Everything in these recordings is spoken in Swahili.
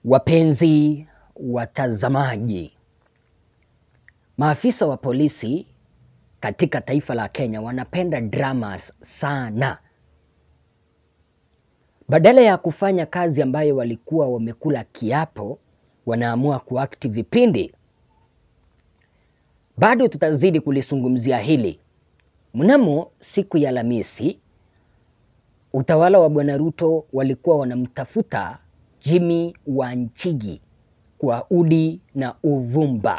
Wapenzi watazamaji, maafisa wa polisi katika taifa la Kenya wanapenda dramas sana. Badala ya kufanya kazi ambayo walikuwa wamekula kiapo, wanaamua kuakti vipindi. Bado tutazidi kulizungumzia hili. Mnamo siku ya Alhamisi, utawala wa Bwana Ruto walikuwa wanamtafuta Jimmy Wanjigi kwa udi na uvumba.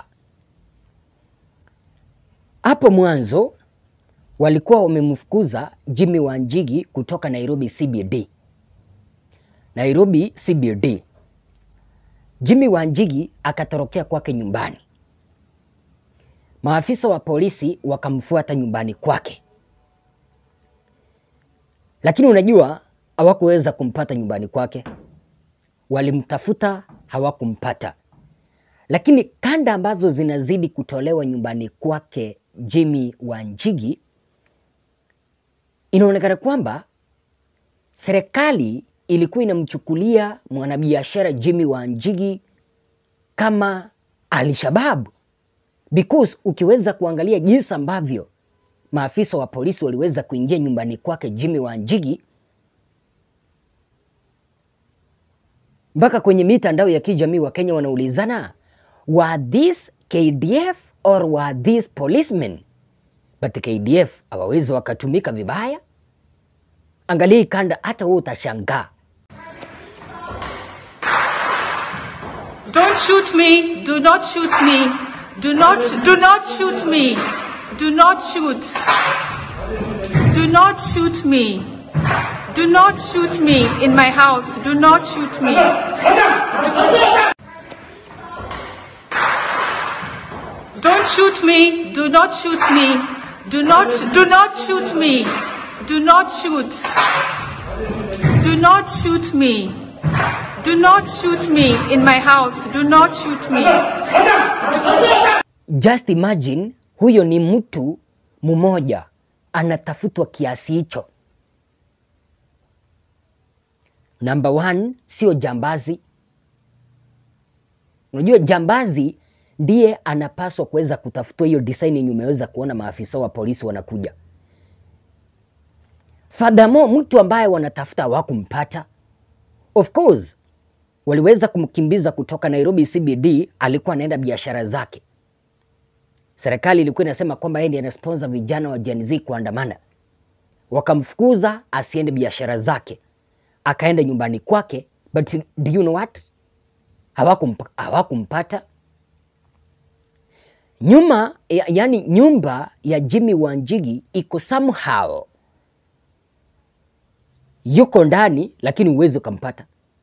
Hapo mwanzo walikuwa wamemfukuza Jimmy Wanjigi kutoka Nairobi CBD. Nairobi CBD. Jimmy Wanjigi akatorokea kwake nyumbani. Maafisa wa polisi wakamfuata nyumbani kwake, lakini unajua hawakuweza kumpata nyumbani kwake. Walimtafuta hawakumpata, lakini kanda ambazo zinazidi kutolewa nyumbani kwake Jimmy Wanjigi, inaonekana kwamba serikali ilikuwa inamchukulia mwanabiashara Jimmy Wanjigi kama Alshabab because ukiweza kuangalia jinsi ambavyo maafisa wa polisi waliweza kuingia nyumbani kwake Jimmy Wanjigi, mpaka kwenye mitandao ya kijamii wa Kenya wanaulizana were this KDF or were this policemen? But KDF hawawezi wakatumika vibaya. Angalia hii kanda, hata wewe utashangaa. Don't shoot me. Do not shoot me. Do not do not shoot me. Do not shoot. Do not shoot me. Do not shoot me in my house. Do not shoot me. Don't shoot me. Do not shoot me. Do not do not shoot me. Do not shoot. Do not shoot me. Do not shoot me in my house. Do not shoot me. Just imagine, huyo ni mtu mmoja anatafutwa kiasi hicho. Number one, sio jambazi. Unajua jambazi ndiye anapaswa kuweza kutafutwa hiyo design yenye umeweza kuona maafisa wa polisi wanakuja. Furthermore, mtu ambaye wanatafuta hawakumpata. Of course, waliweza kumkimbiza kutoka Nairobi CBD, alikuwa anaenda biashara zake. Serikali ilikuwa inasema kwamba yeye ndiye anasponsor vijana wa Gen Z kuandamana. Wakamfukuza asiende biashara zake, akaenda nyumbani kwake, but do you know what? Hawakumpa, hawakumpata nyuma ya, yani nyumba ya Jimmy Wanjigi iko somehow yuko ndani, lakini huwezi ukampata.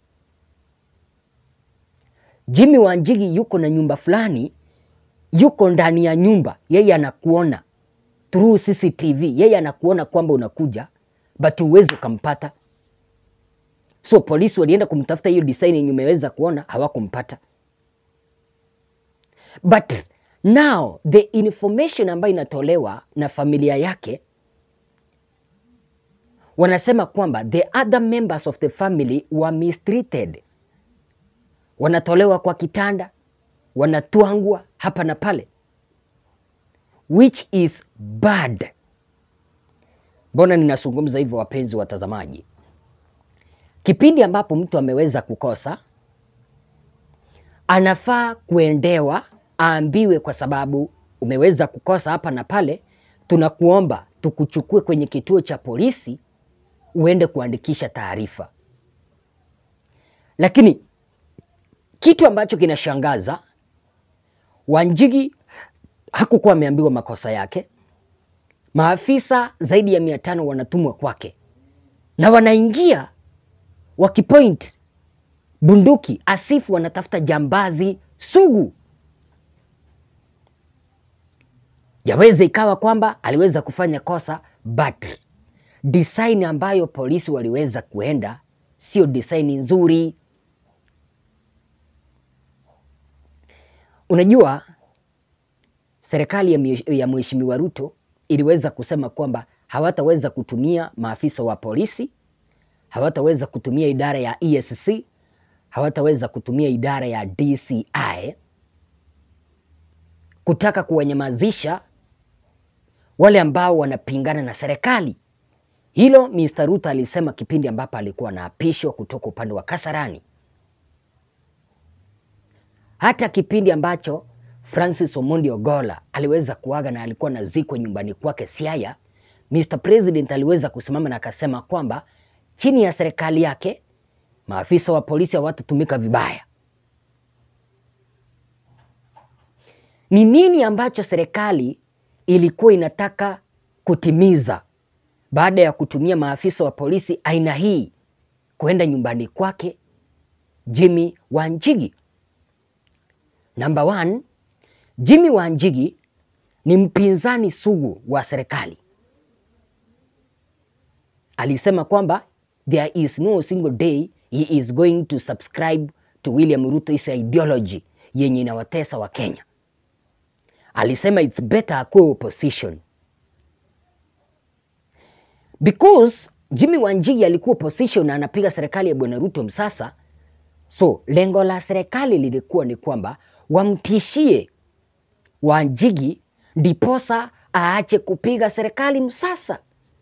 Jimmy Wanjigi yuko na nyumba fulani, yuko ndani ya nyumba, yeye anakuona through CCTV, yeye anakuona kwamba unakuja, but huwezi ukampata. So polisi walienda kumtafuta hiyo design yenye umeweza kuona, hawakumpata. But now the information ambayo inatolewa na familia yake wanasema kwamba the other members of the family were mistreated, wanatolewa kwa kitanda, wanatwangwa hapa na pale, which is bad. Mbona ninazungumza hivyo, wapenzi watazamaji? Kipindi ambapo mtu ameweza kukosa, anafaa kuendewa, aambiwe, kwa sababu umeweza kukosa hapa na pale, tunakuomba tukuchukue kwenye kituo cha polisi uende kuandikisha taarifa. Lakini kitu ambacho kinashangaza, Wanjigi hakukuwa ameambiwa makosa yake. Maafisa zaidi ya mia tano wanatumwa kwake na wanaingia wakipoint bunduki asifu wanatafuta jambazi sugu. Yaweza ikawa kwamba aliweza kufanya kosa but design ambayo polisi waliweza kuenda sio design nzuri. Unajua, serikali ya mhe- ya Mheshimiwa Ruto iliweza kusema kwamba hawataweza kutumia maafisa wa polisi, hawataweza kutumia idara ya EACC, hawataweza kutumia idara ya DCI kutaka kuwanyamazisha wale ambao wanapingana na serikali. Hilo Mr. Ruto alisema kipindi ambapo alikuwa anaapishwa kutoka upande wa Kasarani. Hata kipindi ambacho Francis Omondi Ogola aliweza kuaga na alikuwa anazikwa nyumbani kwake Siaya, Mr. President aliweza kusimama na akasema kwamba chini ya serikali yake maafisa wa polisi hawatatumika vibaya. Ni nini ambacho serikali ilikuwa inataka kutimiza baada ya kutumia maafisa wa polisi aina hii kwenda nyumbani kwake Jimmy Wanjigi? Number one, Jimmy Wanjigi ni mpinzani sugu wa serikali. Alisema kwamba there is no single day he is going to subscribe to William Ruto's ideology yenye inawatesa wa Kenya. Alisema it's better akuwe opposition because Jimmy Wanjigi alikuwa opposition na anapiga serikali ya Bwana Ruto msasa. So lengo la serikali lilikuwa ni kwamba wamtishie Wanjigi ndiposa aache kupiga serikali msasa.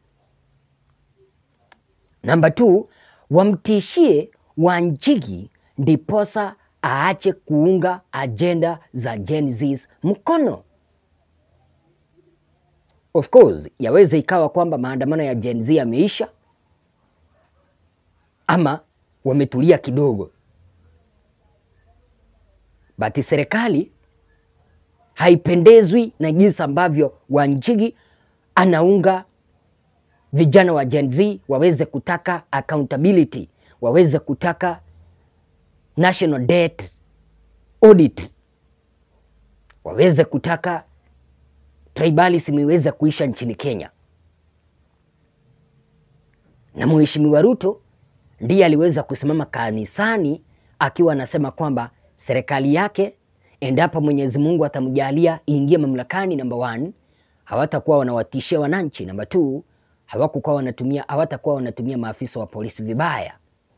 Namba two, wamtishie Wanjigi ndiposa aache kuunga ajenda za Gen Zs mkono. Of course, yaweza ikawa kwamba maandamano ya Gen Z yameisha ama wametulia kidogo, but serikali haipendezwi na jinsi ambavyo Wanjigi anaunga vijana wa Gen Z waweze kutaka accountability, waweze kutaka national debt audit, waweze kutaka tribalism iweze kuisha nchini Kenya. Na Mheshimiwa Ruto ndiye aliweza kusimama kanisani akiwa anasema kwamba serikali yake endapo Mwenyezi Mungu atamjalia iingie mamlakani, number one, hawatakuwa wanawatishia wananchi. Number two, hawakukuwa wanatumia hawatakuwa wanatumia maafisa wa polisi vibaya.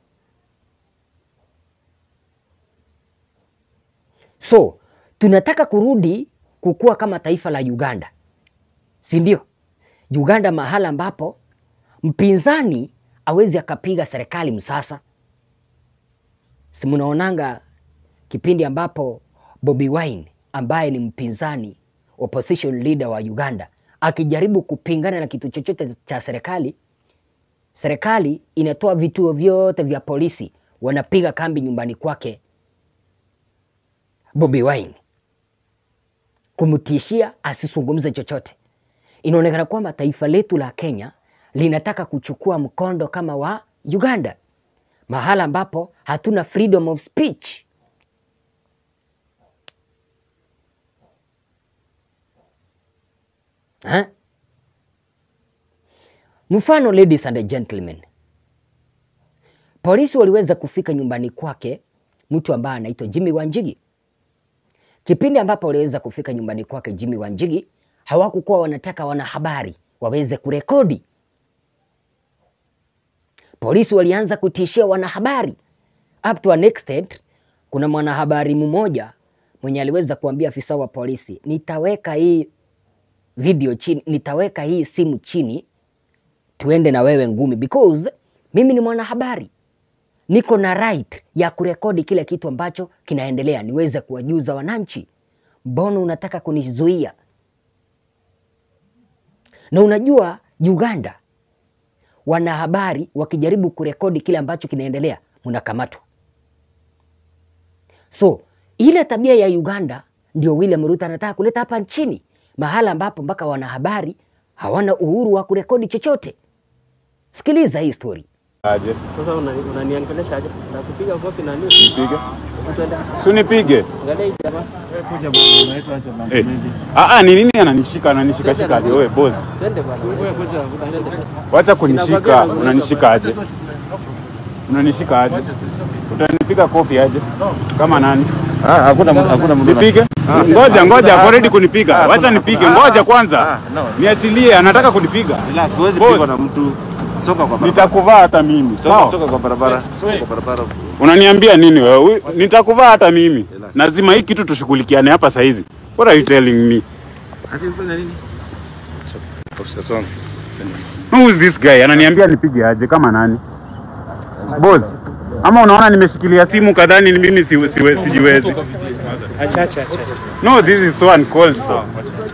So tunataka kurudi kukua kama taifa la Uganda, si ndio? Uganda mahala ambapo mpinzani awezi akapiga serikali msasa. Si mnaonanga kipindi ambapo Bobi Wine ambaye ni mpinzani opposition leader wa Uganda akijaribu kupingana na kitu chochote cha serikali, serikali inatoa vituo vyote vya polisi, wanapiga kambi nyumbani kwake Bobi Wine kumtishia asizungumze chochote. Inaonekana kwamba taifa letu la Kenya linataka kuchukua mkondo kama wa Uganda, mahala ambapo hatuna freedom of speech. Ha? Mfano, ladies and gentlemen, polisi waliweza kufika nyumbani kwake mtu ambaye anaitwa Jimmy Wanjigi. Kipindi ambapo waliweza kufika nyumbani kwake Jimmy Wanjigi, hawakukuwa wanataka wanahabari waweze kurekodi. Polisi walianza kutishia wanahabari up to an extent. Kuna mwanahabari mmoja mwenye aliweza kuambia afisa wa polisi, nitaweka hii video chini, nitaweka hii simu chini, tuende na wewe ngumi, because mimi ni mwanahabari, niko na right ya kurekodi kile kitu ambacho kinaendelea, niweze kuwajuza wananchi. Mbona unataka kunizuia? Na unajua Uganda, wanahabari wakijaribu kurekodi kile ambacho kinaendelea, mnakamatwa. So ile tabia ya Uganda ndio William Ruto anataka kuleta hapa nchini, mahala ambapo mpaka wanahabari hawana uhuru wa kurekodi chochote. Sikiliza hii story. Aje, Sasa una- unaniongelesha aje? Nakupiga kofi na nini? nipige. Twende. Si unipige. Angalia hii jamaa. Kuja bwana, unaitwa aje bwana? Eh. Ah ah, ni nini ananishika ananishika shika aje wewe boss? Twende bwana. Wewe kuja, unaenda. Wacha kunishika, unanishika aje? Unanishika aje? Utanipiga kofi aje? Kama nani? Ah, hakuna mtu- hakuna mtu. Nipige? Ngoja ngoja, ako ready kunipiga. Ah, Wacha kuna- nipige. ah, Ngoja ah, kwanza. ah, no. Niachilie, anataka kunipiga. Relax, huwezi Boss. pigwa na mtu. Soka kwa barabara. Nitakuvaa hata mimi. Soka, Sawa? soka kwa barabara. Soka kwa barabara. Unaniambia nini wewe? Nitakuvaa hata mimi. Lazima hii kitu tushughulikiane hapa saa hizi. What are you telling me? Ati unafanya nini? Ofisa songa. Who is this guy? Ananiambia nipige aje kama nani? Boss. Ama unaona nimeshikilia simu kadhani ni mimi si, si, sijiwezi. No, this is so uncalled for.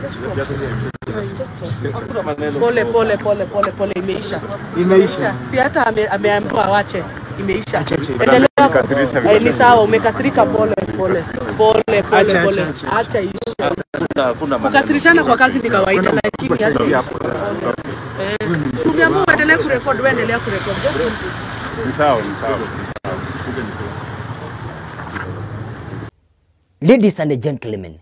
Pole pole pole pole pole, imeisha imeisha, si hata ame- ameambiwa awache, imeisha. Endelea, Umenikasirisha Eh, ni sawa, umekasirika. Pole pole pole pole pole, acha ishe. Hakuna maneno. Kukasirishana kwa kazi ni kawaida, lakini acha ishe. Eh, tumeamua uendelee kurekodi, wewe endelea kurekodi. Just Ni sawa, ni sawa. Ladies and gentlemen,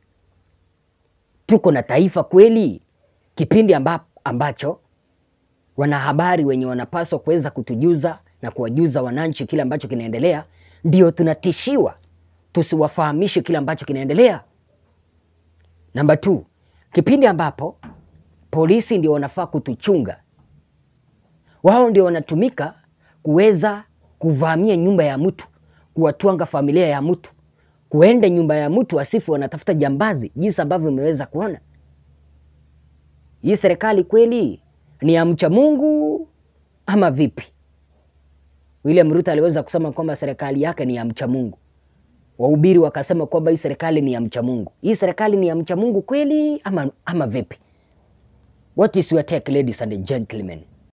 tuko na taifa kweli, kipindi amba, ambacho wanahabari wenye wanapaswa kuweza kutujuza na kuwajuza wananchi kile ambacho kinaendelea, ndio tunatishiwa tusiwafahamishe kile ambacho kinaendelea. Namba 2, kipindi ambapo polisi ndio wanafaa kutuchunga, wao ndio wanatumika kuweza kuvamia nyumba ya mtu, kuwatwanga familia ya mtu, kuenda nyumba ya mtu asifu wanatafuta jambazi, jinsi ambavyo imeweza kuona. Hii serikali kweli ni ya mcha Mungu ama vipi? William Ruto aliweza kusema kwamba serikali yake ni ya mcha Mungu. Wahubiri wakasema kwamba hii serikali ni ya mcha Mungu. Hii serikali ni ya mcha Mungu kweli ama, ama vipi? What is your take ladies and gentlemen?